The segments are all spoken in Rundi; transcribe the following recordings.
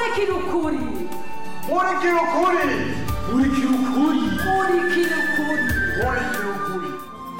murikira ukuri murikira ukuri murikira ukuri murikira ukuri murikira ukuri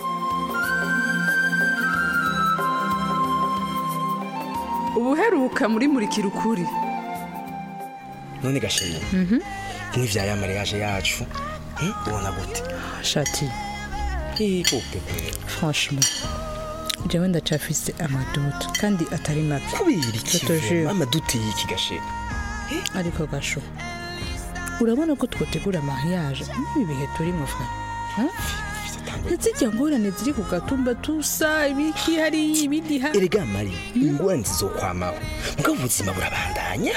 ubuheruka muri murikira ukuri none gashema nk'ivya ya mariage yacu eh, ubona gute shati ego pepe franchement jewe ndacafise amaduto kandi atari make kubera iki Totojure. mama duteye iki gashema ariko gasho urabona ko twotegura mariage n'ibi bihe turimo fa ntizijya ngorane ziri ku gatumba tusa ibiki hariya ibindi ha erega mari ingorane zizokwamaho mugabo ubuzima burabandanya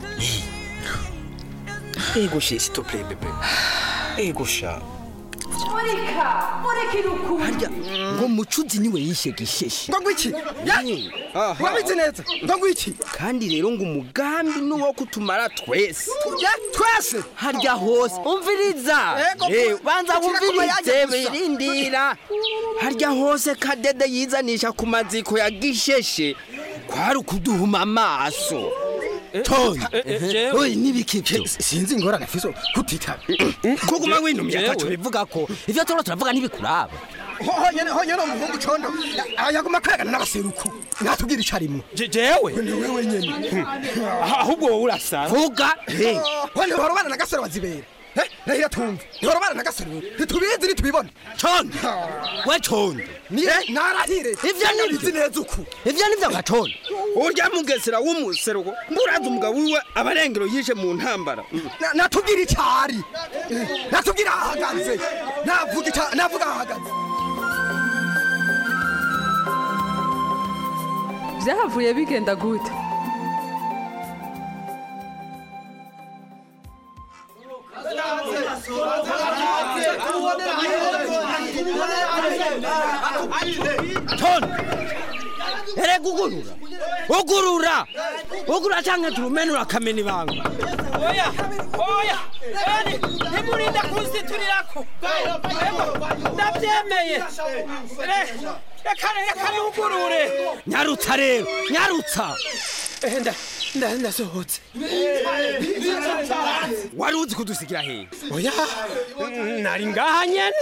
Eh. ego she s'il te plaît bebe ego sha murika murikira ukuri harya ngo mucuzi niwe yishe gisheshe ngo ngwiki wabizi neza ngo ngwiki kandi rero ngo umugambi ni uwo kutumara twese ya twese harya hose umviriza Ego, Eh, banza kugira ngo wumvirize yaje gusa. birindira harya hose kadede yizanisha ku maziko ya gisheshe kwari ukuduhuma amaso toni oyi n'ibikivyo sinzi ingorane fiso kutitaba kuguma winumye ataco bivuga ko ivyo turiko turavuga ntibikuraba honyene honyene umuhungu condo yaguma kwegana n'abaseruku natubwira ico arimwo jewe ni wewe nyene ahubwo wowe urasa vuga eh. wende horobana na gasore wazibera Eh, rahira tumve horobana na gasore ntitubizi ntitubibona condo we condo ni narahire Ivyo ni bizi neza uku ivyo nivyo nka condo urya mugesera w'umuseruko mburaza umugabo wiwe abarengero yishe mu ntambara Na- natubwira ico ari Eh, natubwira ahagaze navuga ica- navuga ahagaze byahavuye bigenda gute tondo erega ugurura ugurura ugurura canke turumenura akamena ibanga oya oya yani ntimurinda kunziturirako ndabyemeye Re- reka reka nugurure nyarutsa rero nyarutsa Eh, nda- nda- ndasohotse wari uzi kudusigira hehe oya nari ngaha nyene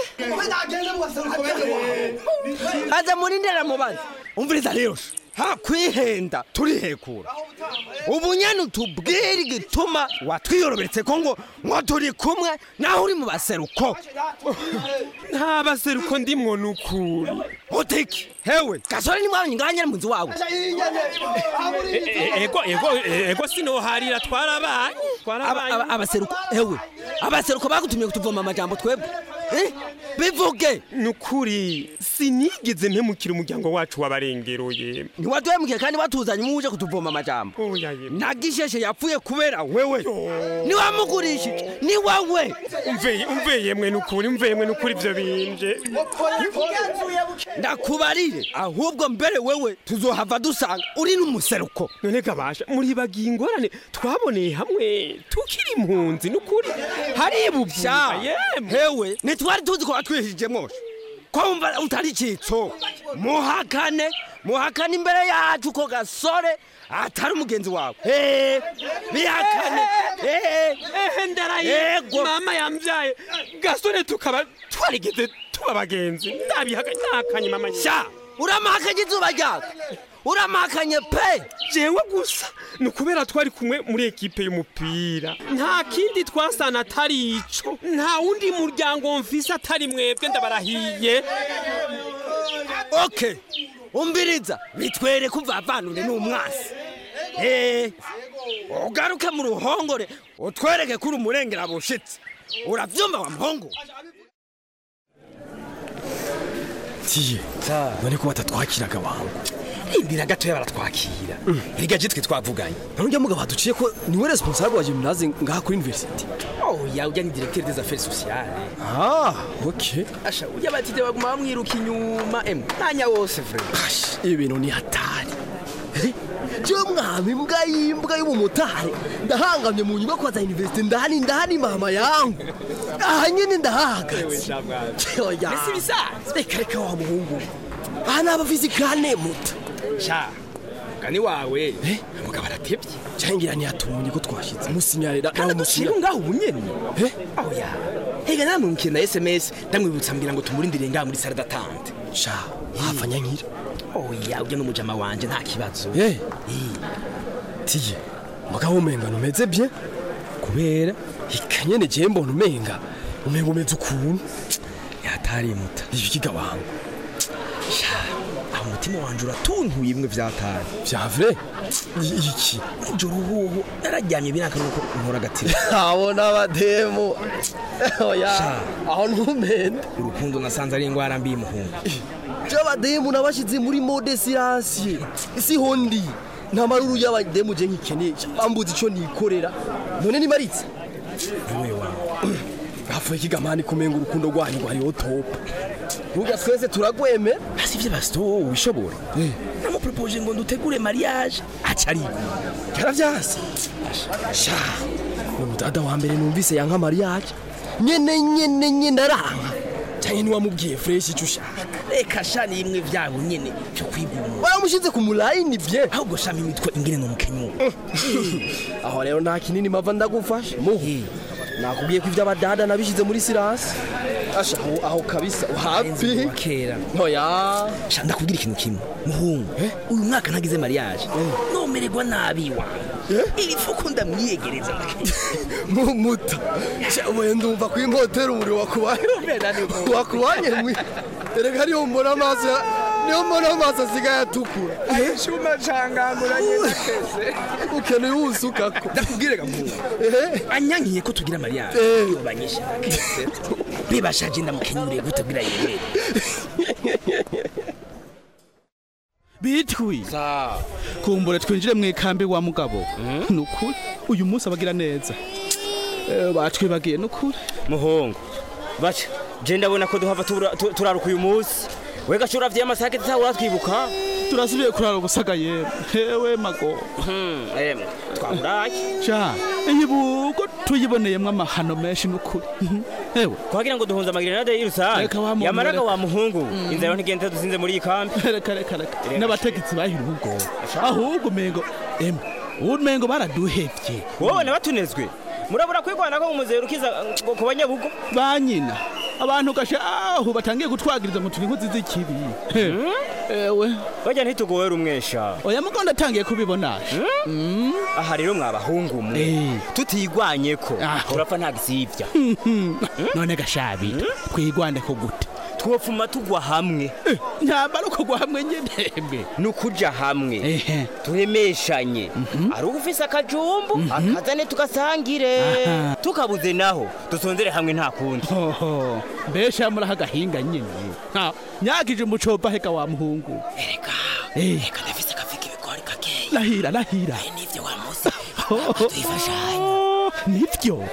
aza murindera mubazi umviriza rero ha kwihenda turihekura ubu nyene utubwire igituma watwiyorobetse ko ngo ngo turi kumwe naho uri mu baseruko nta baseruko ndimwo nukuri utiki hewe gasore ni mwabonye ngaha nyene mu nzu wawe E- e- ego ego ego sinoharira twarabaye Aba- twarabaye aba- abaseruko hewe abaseruko bagutumye kutuvoma amajambo twebwe Eh? bivuge nukuri sinigeze mpemukira umuryango wacu wabarengeroye ntiwaduhemukiye kandi watuzanye muje kutuvoma amajambo oya ye nagisheshe yapfuye kubera wewe niwamugurishije ni wowe umveye umveye mwe nukuri umveye mwe nukuri ivyo binje ndakubarire ahubwo mbere wewe tuzohava dusanga uri n'umuseruko none gabasha muribagiye ingorane twaboneye hamwe tukiri impunzi nukuri haribuvya sha yemwe hewe ntitwari tuzi ko watwihije mwoshe ko wumva utari icitso muhakane muhakane imbere yacu ko gasore atari umugenzi wawe Eh, bihakane Eh, ehe ndaraye Ego. mama yambyaye gasore tukaba twarigeze tuba abagenzi ndabihakanye mama sha uramahakanye izuba ryaka uramahakanye pe jewe gusa ni ukubera twari kumwe muri ekipe y'umupira nta kindi twasana atari ico nta wundi muryango mfise atari mwebwe ndabarahiye okay umbiriza bitwere kuvavanure n'umwasi Eh, ugaruke mu ruhongore utwereke kuri umurengera bushitse uravyumva wa muhungu tiye none ko batatwakiraga wangu indira gatoya baratwakira erega je twe twavuganye none mugabo baduciye ko niwe responsable wa gymnase ngaha kuri university oya ujya ni directeur des affaires sociales ah okay asha ujya batite baguma bamwiruka inyuma em mwanya wose frère Ash, ibi bintu ni hatari je mwami imbwa y'imbwa y'umumotari ndahangamye mu nyubako za university ndahani ndahani mama yangu aha nyene ndahahagaze oya Mbese ibisanzwe? reka reka wa muhungu aha ni abafizikane muto sha mugani wawe mugabo aratebye cyangwa ntiyatumye ko twashitse musinyarira nawe dushire musinyarira ngaho ubunyene aho ya hega namwe mukina sms ndamwibutsa mbira ngo tumurindire ngaho muri sale d'attente sha hafa nyankira oya ujya n'umujama wanje nta kibazo eh tiye mugabo umenga numeze bye kubera ikanyene je mbona umenga umenga umeze ukuntu yatarimuta ivyo kigabango aho umutima wanje uratuntuye imwe vyatari vya vrai I- iki ijoro uhuhu nararyamye biraka nuko nkora agatiro abona abademu oya Sha. aho ntumende urukundo nasanze ari ingwara mbi muhungu je abademu nabashize muri mode siransiye siho ndi nta maruru y'abademu je nkikeneye bambuze ico nikorera none nimaritse niwe wawe hafuye kigamani kumenga urukundo rwanyu rwariho topa ruga twese turagweme hasi ivyo basito wowe ubishobora namupropoje ngo ndutegure mariage aca ari yaravyase sha ni umudada wa mbere numvise yanka mariage nyene nyene nyene aranka cyane niwamubwiye fresh icyo ushaka reka sha ni imwe vyabo nyene vyo kwiguma waramushize ku mulayini bye ahubwo shama imitwe ingene no mukenyuro aho rero nta kinini mava ndagufasha muhu nakubwiye ko ivy'abadada nabishize muri sirasi asha aho, aho kabisa uhapi kera ntoya sha ndakubwira ikintu kimwe muhungu uyu mwaka ntagize mariage nomererwa nabi wawe iri fuko ndamwiyegereza mumuta ubuye ndumva ko impotera umuriro wakubanye wakubanye mwi erega ariyo mbona amaso ya- niyo mbona amaso asigaye atukura shuma canganguranye ukeneye uwusukako ndakubwire gamuhungu anyankiye ko tugira mariage Eh. yobanyisha bibashaje ndamukenyure gutabwira yemere bitwi kumbure twinjire mu ikambi wa mugabo ni ukuri uyu munsi abagira neza Eh, batwibagiye ni ukuri muhungu baca je ndabona ko duhava tura- tu- turaruka uyu munsi we gashura vya masake tsa uratwibuka turasubiye kurara ubusaga yemwe hewe mago emwe twaburaye sha iyi bugo tuyiboneyemwo amahano menshi ni ukuri hewe kuhagira ngo duhunze amagrenade y'irusange Reka wa muntu, yamaraga reka. wa muhungu inzara ntigenda dusinze muri iyi kambi reka reka reka n'abategetsi bahira ubwo ahubwo umengo emwe umengo baraduhevye wowe nabatunezwe murabura kwigwana ko mumuzerukiza ngo ku banyabugo ba nyina abantu gasha aho batangiye gutwagiriza ngo turi inkozi z'ikibi He, ewe bajya ntitugowe rumwesha oya mugo ndatangiye kubibona aha rero mwabahungu mwe Eh. tutigwanye ko Aho. turapfa nta gisivya none gashabi twigwane ko gute twopfuma tugwa hamwe ntambara uko gwa hamwe nyenembe ni ukuja hamwe ehe turemeshanye ari ufise akajumbu akazane tugasangire Aha. tukabuze naho dusonzere hamwe nta kundi hoho mbesha muraho agahinga nyine Ha, nyakije umucopa heka wa muhungu ereka Eh, reka ndafise akafika ibigori kakeya lahira lahira nivyo wa musi Hoho. tuyifashanye Oh, nivyo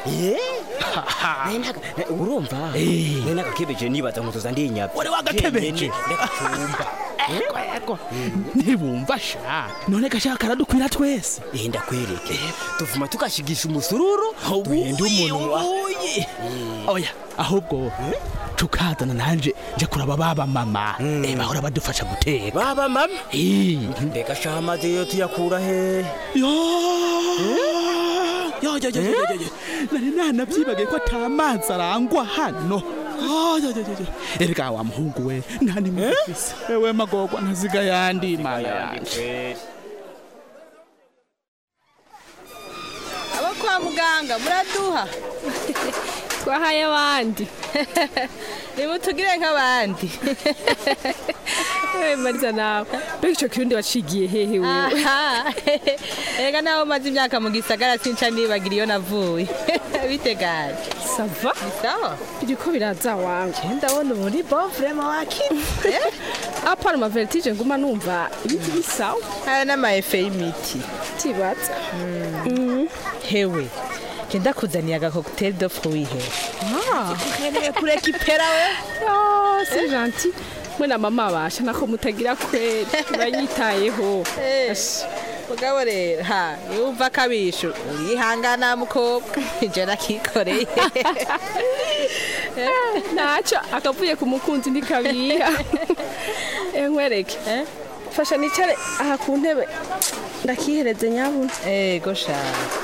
urumva Eh. nari nagakebeje nibaza ngo tuza ndinyabya Wari wagakebeje? ndagatumba ego ego ntibumva sha none gashaka karadukwira twese eh ndakwereke tuvuma tugashigisha umusururu duhenda umunwa Uye. oya ahubwo tukazana nanje nje kuraba baba mama eh, bahora badufasha guteka baba mama Eh, mbega shaha amazi yo tuyakura he yo yo yo yo yo yo yo nari nanavyibagiye ko ata mazi arangwa hano Oh, yo, yo, yo, yo. erega wa muhungu we ntani mufise ewe magogwa ntaziga yandi mana yanje abo kwa muganga muraduha twahaye abandi nimutugire nk'abandi ewe mariza nawe mbega ico kirundi wacigiye hehe wewe aha erega nawe umaze imyaka mu gisagara sinca nibagira iyo navuye bitegaje sava sawa biriko biraza wanje ndabona muri bon vraiment wakiri apana ma vertige nguma numva ibiti bisawa aya n'amaefe y'imiti tibaza hewe je ndakuzaniye agakokuteri do fruit he Ah, ukeneye kurekipera we oh, c'est gentil mwe na mama basha nako mutagira kweri uranyitayeho Eh. Ash, mugabo rero ha yumva akabisho urihangana mukobwa je nakikoreye naco akavuye ku mukunzi ndikabiha nkwereke fasha nicare aha ku ntebe ndakihereze nyabuna ego sha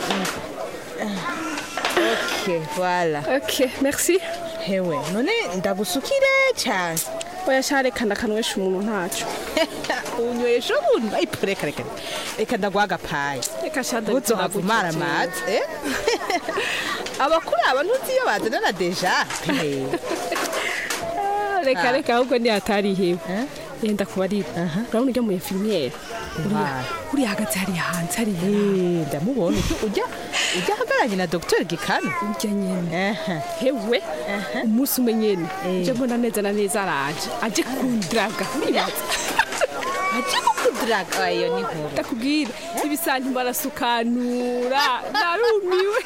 ok voilà ok merci hewe none ndagusukire cyane oya sha reka ndakanywesha umuntu ntaco unywesha umuntu ayipo reka reka reka ndaguha agapayi reka sha uzohavumara amazi eh? abakuru aba ntuzi iyo bazana na deja Eh. reka Ah. reka ahubwo ni hatarihewe yenda kubarira urabona ujya mu infirmiere uriya uriya hagati hariya hanze hariya ndamubona ujya ujya ahagaranye na dogiteri gikano ujya nyene hewe umunsi umwe nyene nje mbona neza na neza araje aje kundraga uribaza aje kukudiraga iyo ni nkuru ndakubwira ibisanti barasukanura narumiwe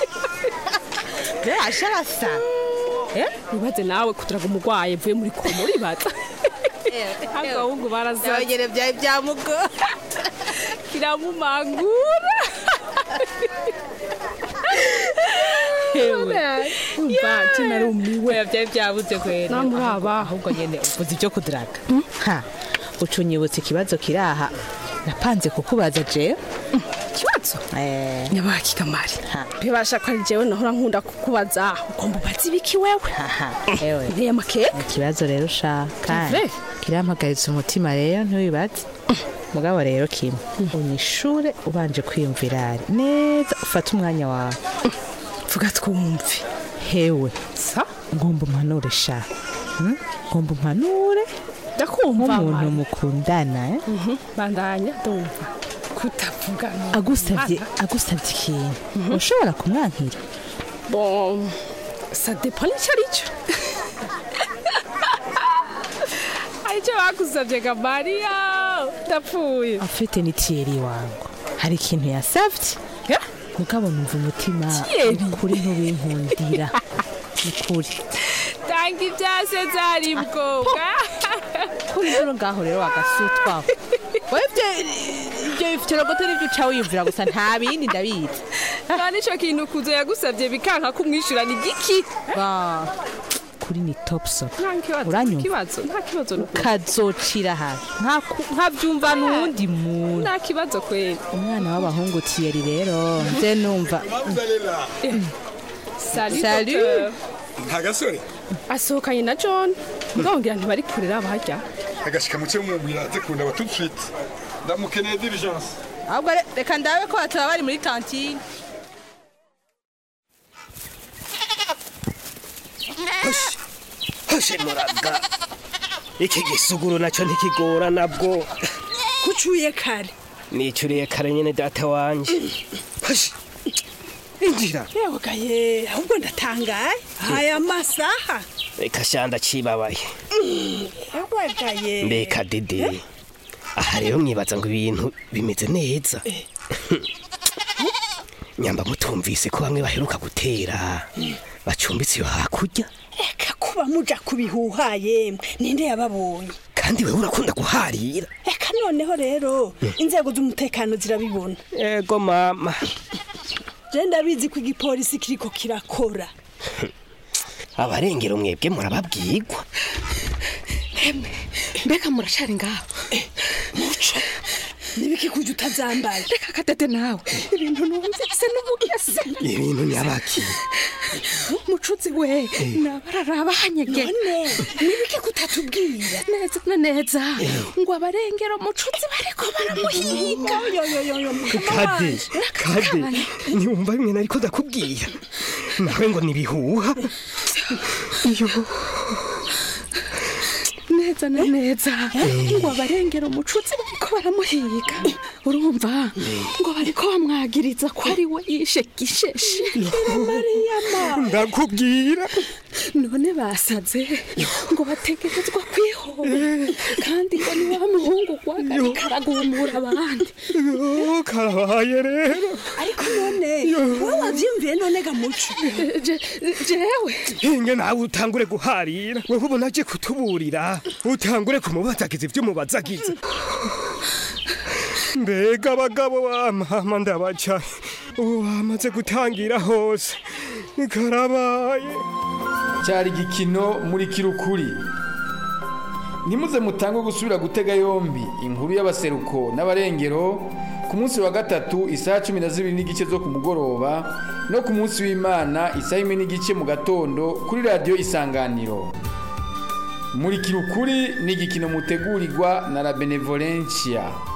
asha arasa wibaze nawe kudiraga umurwayi avuye muri koma uribaza agahungu barazaze byongere byawe byamugo kiramumangura hewe umva nje narumiwe byari byabuze kwera namuraba ahubwo nyene uvuze ibyo kudiraga ha uca unyibutsa ikibazo kiri aha napanze kukubaza jewe ikibazo eh nyabaki kamari bibasha ko ari jewe nahora nkunda kukubaza ugomba ubaze ibiki wewe ewe nteye amakeke ikibazo rero ushaka kandi Keve. kirampagaritse umutima rero ntiwibaze mugabo rero kimwe unyishure ubanje kwiyumvira neza ufate umwanya wawe vuga twumve hewe sa ngomba umpanure sha Hmm? ngomba umpanure ndakumva nk'umuntu Mari. mukundana eh? bandanya ndumva kutavuga no agusabye agusabye ikintu ushobora kumwankira bon ça dépend icyo ari cyo aricyo bagusabye ga mariya ndapfuye afite ni tiyeri wangu hari ikintu yasabye mugabo numva umutima Thierry? kuri ntubinkundira ni kuri tanga ibyase zari bwoga kuri rero ngaho rero wagasutwaho webye ibyo bifite rogoto n'ibyo uca wiyumvira gusa nta bindi ndabizi nta n'icyo kintu kuzo yagusabye bikanka kumwishyura ni giki Ba, kuri ni topso nta kibazo Uranyumva? kibazo nta kibazo n'ukuri. kazocira hasi Nkaku- nkabyumva n'uwundi muntu nta kibazo kweli umwana w'abahungu tiyeri rero nze numva Salut, Salut. docteur. nta gasore asohokanye na john ndongera ntibari kurera barya agashika muke mumubwira aze kundaba tout de suite ndamukeneye diligence ahubwo re- reka ndabe ko bataba bari muri kantine hoshe muraga iki gisuguru nacyo ntikigora nabwo kucuye kare nicuriye kare nyine data wanje hoshe injira yewe gaye ahubwo ndatangaye aya masaha reka shanda cibabaye yewe gaye mbeka dede aha rero mwibaza ngo ibintu bimeze neza nyamba mutumvise ko bamwe baheruka gutera bacumbitse iyo hakurya eka kuba muja kubihuha yemwe ninde yababonye kandi wewe urakunda guharira eka noneho rero inzego z'umutekano zirabibona ego mama je ndabizi ko igipolisi kiriko kirakora abarengero mwebwe murababwirwa mbega muracari ngaho muco nibiki kuja utazambaye reka kadede nawe ibintu numvise n'ubugese ibintu nyabaki mucuzi we nabararaba hanyege none nibiki kutatubwira neza na neza ngo abarengero mucuzi bariko baramuhiga yoyoyoyo kade kade ntiwumva bimwe nariko ndakubwira nawe ngo nibihuha iyo neza na neza ngo abarengero umucuzi bariko baramuhiga urumva ngo bariko bamwagiriza ko ari we yishe gisheshi mariyama ndakubwira none basaze ngo bategerezwa kwihora kandi ngo ni wa muhungu gwagari karagumura abandi karabaye rero ariko none wowe wavyumviye none gamuco jewe inge nawe utangure guharira wewe ubona aje kutuburira utangure kumubazagiza ibyo umubazagiza mbega abagabo bamama ndabaca ubu bamaze gutangira hose karabaye cyari igikino muri kirukuri ntimuze mutange gusubira gutega yombi inkuru y'abaseruko n'abarengero ku munsi wa gatatu isaha cumi na zibiri n'igice zo ku mugoroba no ku munsi w'imana isaha imwe n'igice mu gatondo kuri radiyo isanganiro murikira ukuri ni igikino mutegurirwa na la benevolencia